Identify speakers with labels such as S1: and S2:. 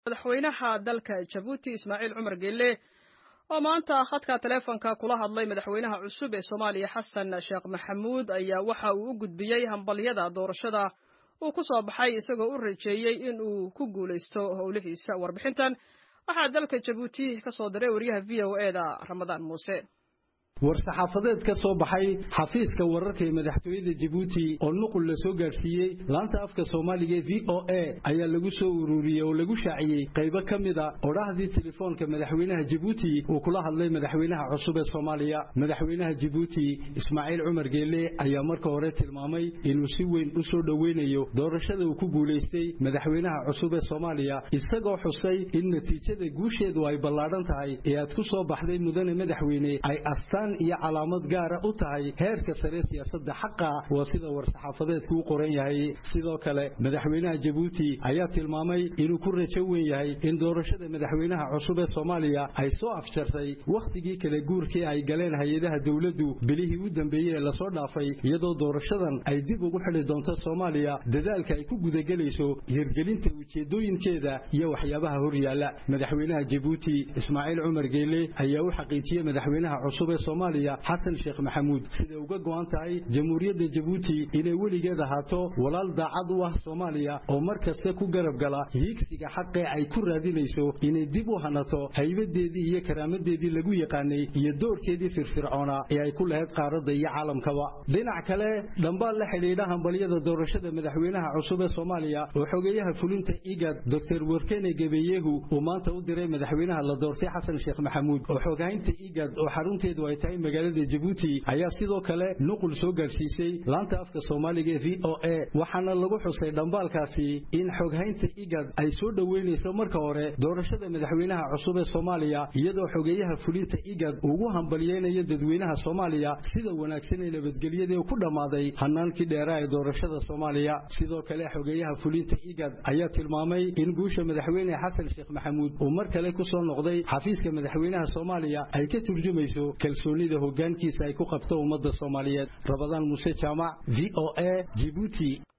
S1: madaxweynaha dalka jabuuti ismaaciil cumar geelle oo maanta khadka taleefonka kula hadlay madaxweynaha cusub ee soomaaliya xasan sheekh maxamuud ayaa waxa uu u gudbiyey hambalyada doorashada uu ku soo baxay isagoo u rajeeyey in uu ku guulaysto howlihiisa warbixintan waxaa dalka jabuuti ka soo diray wariyaha v o e da ramadaan muuse
S2: war-saxaafadeed ka soo baxay xafiiska wararka ee madaxtooyada jabuuti oo nuqul la soo gaadhsiiyey laanta afka soomaaliga ee v o a ayaa lagu soo ururiyey oo lagu shaaciyey qaybo ka mida odhahdii telefoonka madaxweynaha jabuuti uu kula hadlay madaxweynaha cusub ee soomaaliya madaxweynaha jabuuti ismaaciil cumar geelle ayaa marka hore tilmaamay inuu si weyn u soo dhoweynayo doorashada uu ku guulaystay madaxweynaha cusub ee soomaaliya isagoo xusay in natiijada guusheedu ay ballaadhan tahay ee aad ku soo baxday mudane madaxweyne ay astaan iyo calaamad gaara u tahay heerka sare siyaasadda xaqa waa sida war-saxaafadeedku u qoran yahay sidoo kale madaxweynaha jabuuti ayaa tilmaamay inuu ku rajo weyn yahay in doorashada madaxweynaha cusub ee soomaaliya ay soo afjartay wakhtigii kala guurkii ay galeen hay-adaha dowladdu bilihii u dambeeyey ee lasoo dhaafay iyadoo doorashadan ay dib ugu xidhi doonto soomaaliya dadaalka ay ku gudagelayso hirgelinta ujeedooyinkeeda iyo waxyaabaha hor yaalla madaxweynaha jabuuti ismaaciil cumar geelle ayaa u xaqiijiyey madaxweynaha cusub ee soomaaliya xasan sheekh maxamuud siday uga go'an tahay jamhuuriyadda jabuuti inay weligeed ahaato walaal daacad u ah soomaaliya oo mar kasta ku garab gala hiigsiga xaqee ay ku raadinayso inay dib u hanato haybadeedii iyo karaamadeedii lagu yaqaanay iyo doorkeedii firfircoona ee ay ku lahayd qaaradda iyo caalamkaba dhinac kale dhambaal la xidhiidha hambalyada doorashada madaxweynaha cusub ee soomaaliya oo xogeeyaha fulinta igad doctor werkene gebeyehu uu maanta u diray madaxweynaha la doortay xasan sheekh maxamuud oo xoghaynta igad oo xarunteedu ay tahay magaalada jabuuti ayaa sidoo kale nuqul soo gaadhsiisay laanta afka soomaaliga ee v o a waxaana lagu xusay dhambaalkaasi in xoghaynta igad ay soo dhoweynayso marka hore doorashada madaxweynaha cusub ee soomaaliya iyadoo xogeeyaha fulinta igad ugu hambalyeynayo dadweynaha soomaaliya sida wanaagsan ee nabadgelyadii ku dhammaaday hanaankii dheeraa ee doorashada soomaaliya sidoo kale xogeeyaha fulinta igad ayaa tilmaamay in guusha madaxweyne xasan sheekh maxamuud uu mar kale ku soo noqday xafiiska madaxweynaha soomaaliya ay ka turjumayso kalsoonida hoggaankiisa ay ku qabto ummadda soomaaliyeed rabadaan muuse jaamac v o a jibuuti